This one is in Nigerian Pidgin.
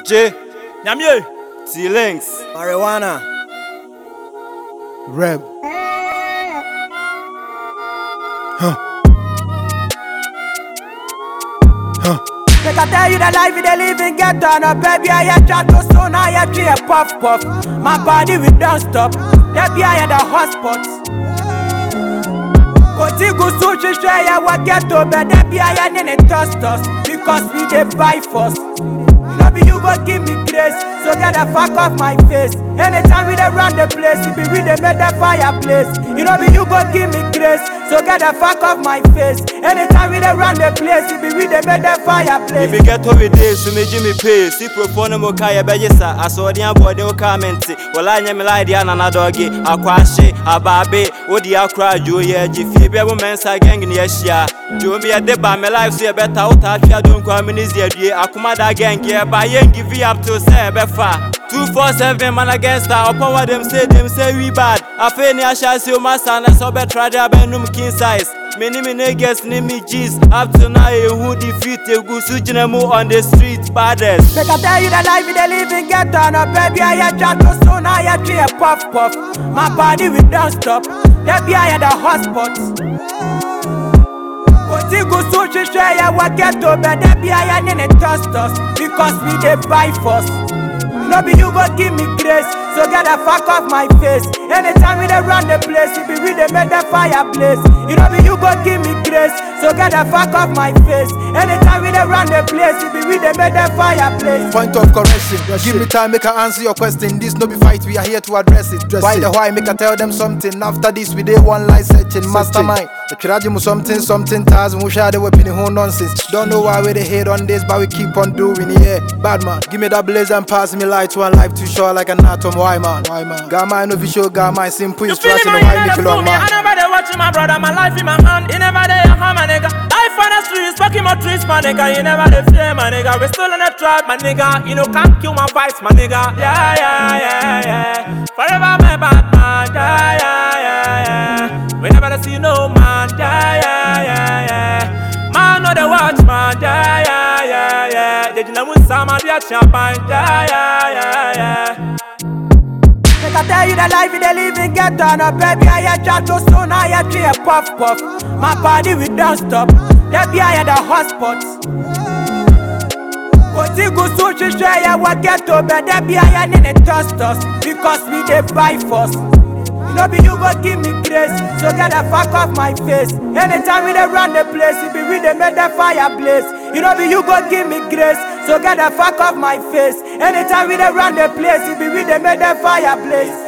J, Nyamie. T Links, Marijuana. Reb. Make I tell you the life you dey live in ghetto No baby I hear chat to soon I hear tree a puff puff My body we don't stop Baby I hear the hotspot Koti gusu shishe ya wa ghetto But baby I hear nene toss toss Because we dey buy first No be you go give me grace So get the fuck off my face Anytime we dey run the place It be we dey make the fireplace You know be you go give me grace So get the fuck off my face Anytime we dey run the place It be we dey make the fireplace If you get over there, so me Jimmy pay. Si propone mo kaya bejisa. Asodi abode o kamenti. Wala nye me like dia na doggy. Akwashe, ababe, odi akra jo ye jifi. Be mo mensa gang ni ehia. Jo me de ba me life so ye better out ahia don kwa me ni ziadue. Akuma da gang ye ba yen give you up to say be fa. 247 man against her upon what them say them say we bad afe ni asha si o masa na so be try there be num king size me ni me niggas ni me G's up to now eh, who defeat egu su gyina mu on the street baddest Make I tell you the life you dey live in ghetto No baby I hear chat to soon I hear tree a puff puff My body we don't stop Baby I hear the hotspot Koti gusu shishe ya wa ghetto But baby I hear nene toss toss Because we dey buy first No be you go give me grace So get the fuck off my face Anytime we dey run the place It be we dey make the fireplace You know be you go give me grace So get the fuck off my face Anytime we dey run the place It be we dey make the fireplace Point of correction. Give me time, make I answer your question. This no be fight, we are here to address it. Address Why it. the why, make I tell them something. After this, we dey one line searching. Mastermind. The tragedy mu something, something ties. We share the weapon, who nonsense. Don't know why we dey hate on this, but we keep on doing it. Yeah, bad man. Give me that blaze and pass me light. One life too short, like an atom. Why man? Why man? Got mine official, got mine simple You feel instruction. me, Why man? make You it never long fool me. I man? never dey watching my brother, my life in my hand. He never dey a my nigga. Life on the streets, fucking my trees, my nigga. You never dey fear, my nigga. We still in the trap, my nigga. You know can't kill my vibes, my nigga. Yeah, yeah, yeah, yeah. Forever my bad man. Yeah, yeah, yeah, yeah. We never dey see no man. Yeah, yeah, yeah, yeah. Man, no the watch, man. Yeah, yeah, yeah, yeah. They didn't want some of your champagne. Yeah, yeah, yeah, yeah. Make I tell you the life you dey live in ghetto No baby I hear chat to soon I hear tree a puff puff My body we don't stop Baby I hear the hotspot Koti gusu shishe ya wa ghetto But baby I hear nene toss toss Because we dey buy first No be you go give me grace So get the fuck off my face Anytime we dey run the place It be we dey make the fireplace You know be you go give me grace So get the fuck off my face Anytime we dey run the place It be we dey make the fireplace